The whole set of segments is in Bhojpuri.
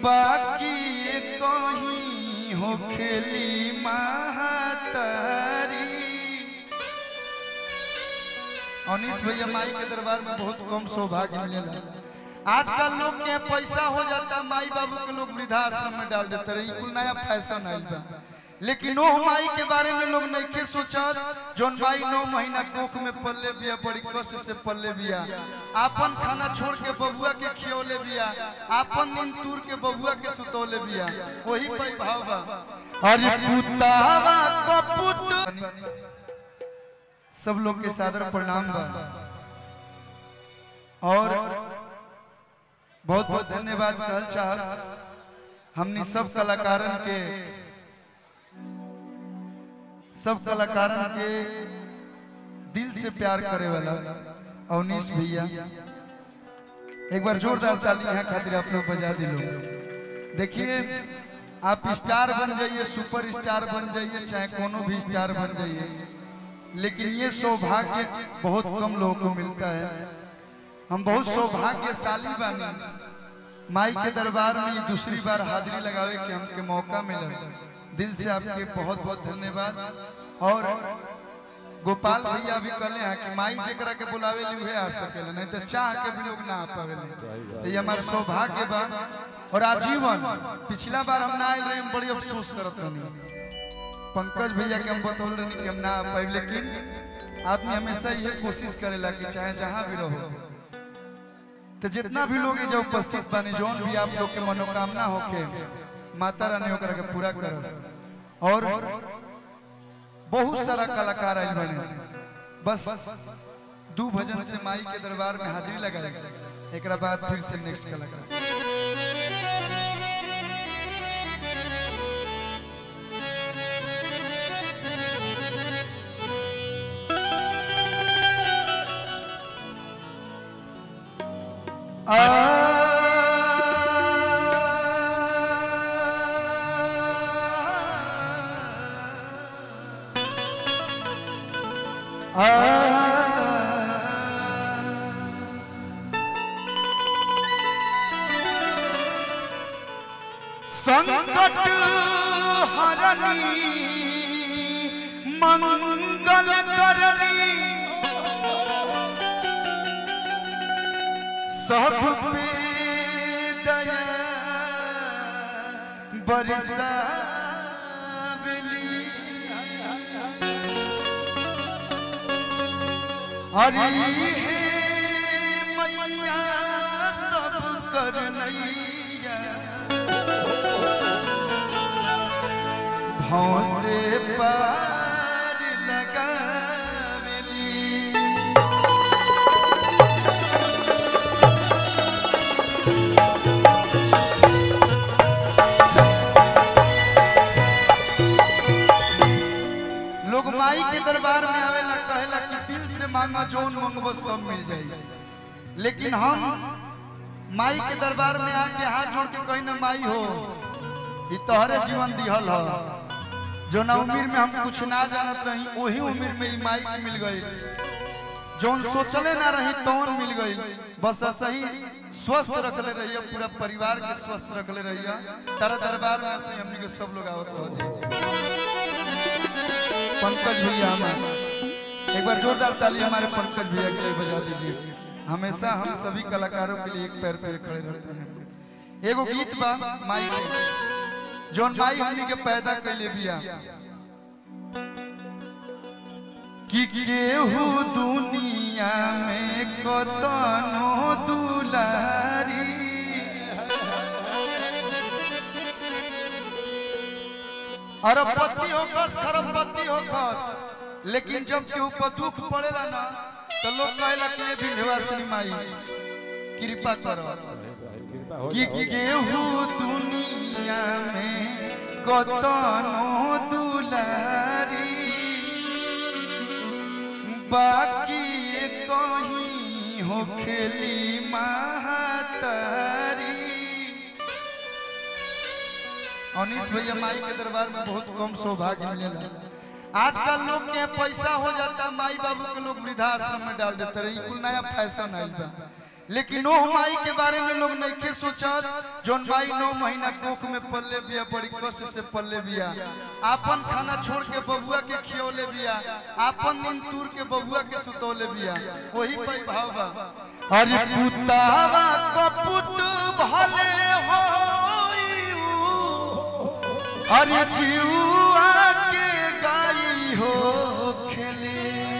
बाकी ये कहीं हो खेली महातारी अनिस भैया माई के दरबार में बहुत कम सौभाग्य मिलेला आजकल लोग के पैसा हो जाता माई बाबू के लोग वृद्धाश्रम में डाल देते रहे कुल नया फैशन आइल बा लेकिन ओ माई के बारे में लोग नहीं के सोचत जोन माई नौ महीना कोख में पल्ले बिया बड़ी कष्ट से पल्ले बिया आपन खाना छोड़ के बबुआ के खियौले बिया आपन नींद तूर के बबुआ के सुतौले बिया वही पई भाव बा अरे पुतावा कपुत सब लोग के सादर प्रणाम बा और बहुत बहुत धन्यवाद कहल चाह हमनी सब कलाकारन के सब कलाकारन के दिल से प्यार करे वाला अवनीश भैया एक बार जोरदार ताली यहाँ खातिर आप लोग बजा दिलो देखिए आप स्टार बन जाइए सुपर स्टार बन जाइए चाहे कोनो भी स्टार बन जाइए लेकिन ये सौभाग्य बहुत कम लोगों को मिलता है हम बहुत सौभाग्यशाली बानी माई के दरबार में ये दूसरी बार हाजिरी लगावे के हमके मौका मिला दिल से आपके बहुत बहुत धन्यवाद और गोपाल भैया भी कहले हैं कि माई जेकरा के बुलावे ली उहे आ सकेले नहीं तो चाह के भी लोग ना आ पावेले तो ये हमार सौभाग्य बा और आजीवन पिछला बार हम ना आए रहे हम बड़ी अफसोस करत रहनी पंकज भैया के हम बतौल रहनी कि हम ना आ पाए लेकिन आदमी हमेशा ये कोशिश करेला कि चाहे जहाँ भी रहो तो जितना भी लोग जो उपस्थित बानी जौन भी आप लोग के मनोकामना होके माता रानी ओकरा के पूरा करस और बहुत सारा कलाकार आइल बने बस दू भजन से माई के दरबार में हाजिरी लगाए एक बाद फिर से नेक्स्ट कलाकार संकट हरनी मंगल करनी सब पे दया बरसावली हरी हे मैया सब करनैया भाव से पार लगावली लोग माई के दरबार में आवेला कहेला कि दिल से मांगा जोन मंगबो सब मिल जाई लेकिन हम माई के दरबार में आके हाथ जोड़ के कहीं ना माई हो ई तोहरे जीवन दिहल हो जो ना उम्र में हम कुछ ना जानत रही वही उम्र में ई माई के मिल गई जोन सोचले ना रही तौन मिल गई बस ऐसा ही स्वस्थ रखले रहिए पूरा परिवार के स्वस्थ रखले रहिए तारा दरबार में से हमनी के सब लोग आवत रह पंकज भैया हमारे एक बार जोरदार ताली हमारे पंकज भैया के लिए बजा दीजिए हमेशा हम सभी कलाकारों के लिए एक पैर पे खड़े रहते हैं एगो गीत बा माई के जोन माई हमनी के पैदा कैले बिया कि केहू दुनिया में कतनो दुलारी अरबपति हो खस खरबपति हो खस लेकिन जब केहू पर दुख पड़ेला ना तो लोग कहेला कि ये विंध्यवासिनी माई कृपा करो कि केहू दुनिया में कतनो दुलारी बाकी ये कहीं हो खेली महातारी अनिस भैया माई के दरबार में बहुत कम सौभाग्य मिलेला आजकल लोग के पैसा हो जाता माई बाबू के लोग वृद्धाश्रम में डाल देते रहे कुल नया फैशन आइल बा लेकिन ओ माई के बारे में लोग नहीं सोचत जोन माई नौ महीना कोख में पल्ले बिया बड़ी कष्ट से पल्ले बिया आपन खाना छोड़ के बबुआ के खियौले बिया आपन नींद तूर के बबुआ के सुतौले बिया वही पई भाव बा अरे पुतावा कपुत भले होइउ अरे जीवा के गाई हो खेले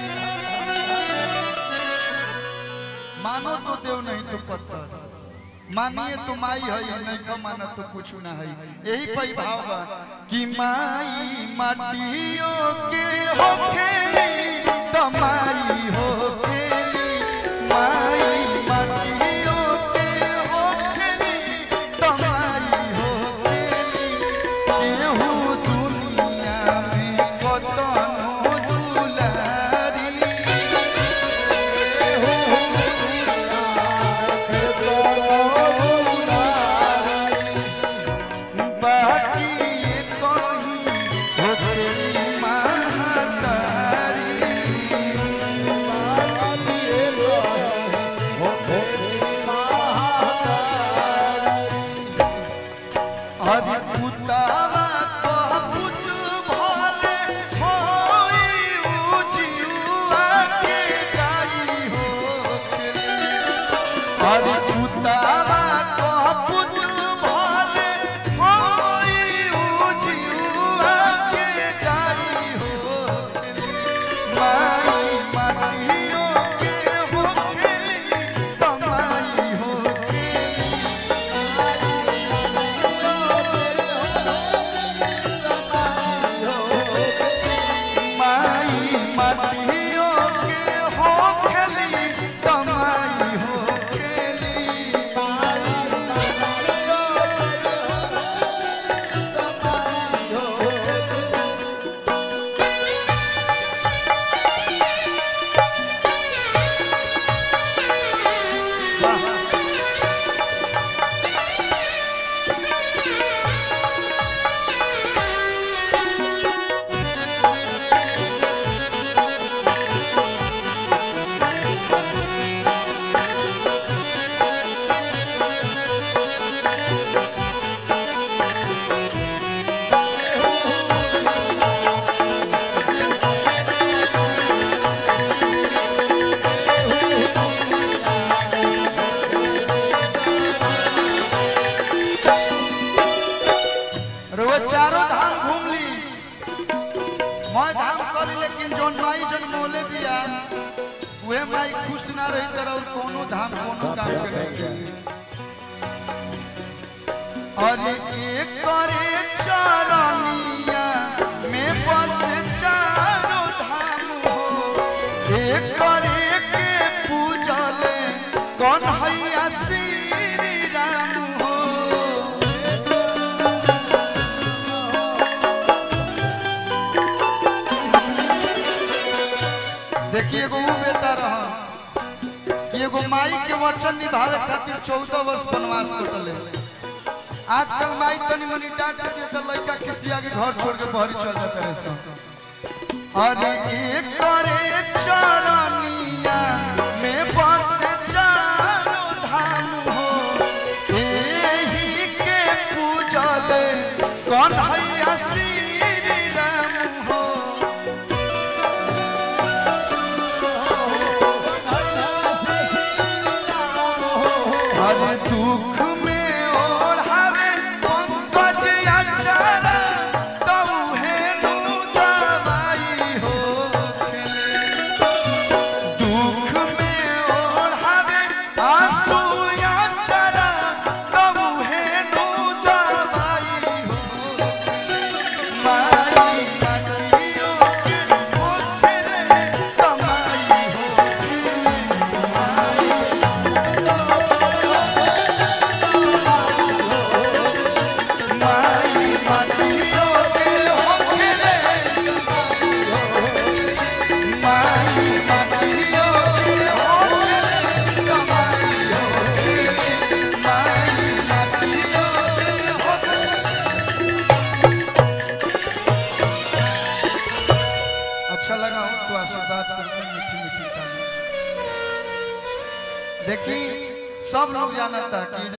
मानो तो देव नहीं तो पत्थर मानिए तो माई है या नहीं का माना तो कुछ ना है यही पई भाव बा कि माई माटियों के हो खेली तो माई हो खेली माई माटियों के हो खेली तो माई हो खेली केहू दुनिया में कतनो दुलारी बाकी ये कहीं होके महातारी हरि पुतावा तो पुत भले होई उजियुआ के गाई हो हरि पुतावा तो पुत भले होई उजियुआ के गाई हो माई माटियों के हो खेली तमाई हो खेली माई माटियों के हो खेली तमाई हो खेली रोज चारों धाम घूम ली मैं धाम कर ली लेकिन जोन माई जन मोले बिया उहे माई खुश ना रही तरह और कोनो धाम कोनो काम के नहीं करी। और एक करे चरनिया में बस चारों धाम हो एक करे के पूजले कौन हैया श्री राम हो देखिए एगो ऊ बेटा रहा कि एगो माई के वचन निभावे खातिर चौदह वर्ष वनवास कटले आजकल माई तनी मनी डांट दे तो लड़का किसी आगे घर छोड़ के बहरी चल जाते रहे सब अरे एक करे चरनिया में बस चारों धाम हो एही के पूजले कौन हैया श्री राम हो हर दुख में ओढ़ावे पंकज अचरा तब है नु दवाई हो दुख में ओढ़ावे आंसू अचरा तब है नु दवाई हो माई काटियो के होठले कमाई हो माई माटियो के होठले माई माटियो के होठले कमाई हो सब लोग जानता कि